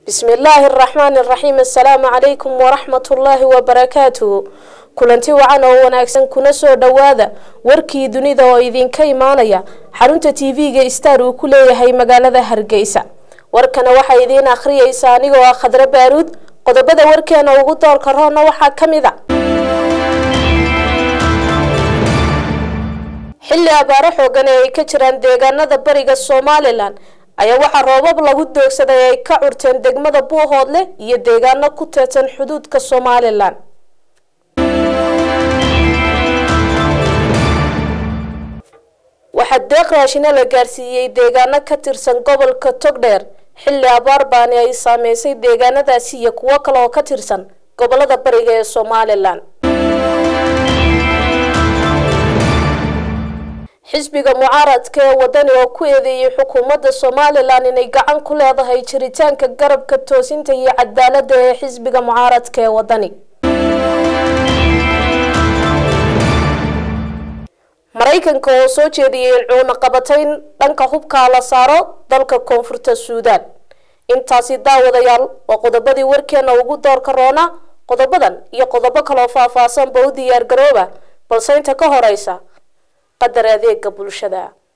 bismi illaahi araxmaani araxiim assalaamu calaykum waraxmatullaahi wabarakaatuhu kulanti wacan oo wanaagsan kuna soo dhowaada warkii dunida oo idinka imaanaya xarunta tv-ga star uu ku leeyahay magaalada hargeysa warkana waxaa idiin akhriyeysa anigoo ah khadre baaruud qodobada warkeena ugu doorka roonna waxaa ka mid a xilli abaaro xoogan ee ay ka jiraan deegaanada bariga somalilan ayaa waxaa roobab lagu doogsaday ay ka curteen degmada buuhoodle iyo deegaano ku teedsan xuduudka somalilan waxaa deeq raashina la gaarsiiyey deegaano ka tirsan gobolka togdheer xilli abaar baani ay saameysay deegaanadaasi iyo kuwo kale oo ka tirsan gobolada bariga ee somalilan xisbiga mucaaradka ee wadani oo ku eedeeyay xukuumadda somalilan inay gacan ku leedahay jiritaanka garabka toosinta iyo cadaaladda ee xisbiga mucaaradka ee wadani maraykanka oo soo jeediyay in cuuna qabatayn dhanka hubkaa la saaro dalka koonfurta suudaan intaasi daawadayaal waa qodobadii warkeena ugu doorka roona qodobadan iyo qodobo kaloo faahfaahsanba u diyaar garooba balse inta ka horeysa qadar adeega bulshada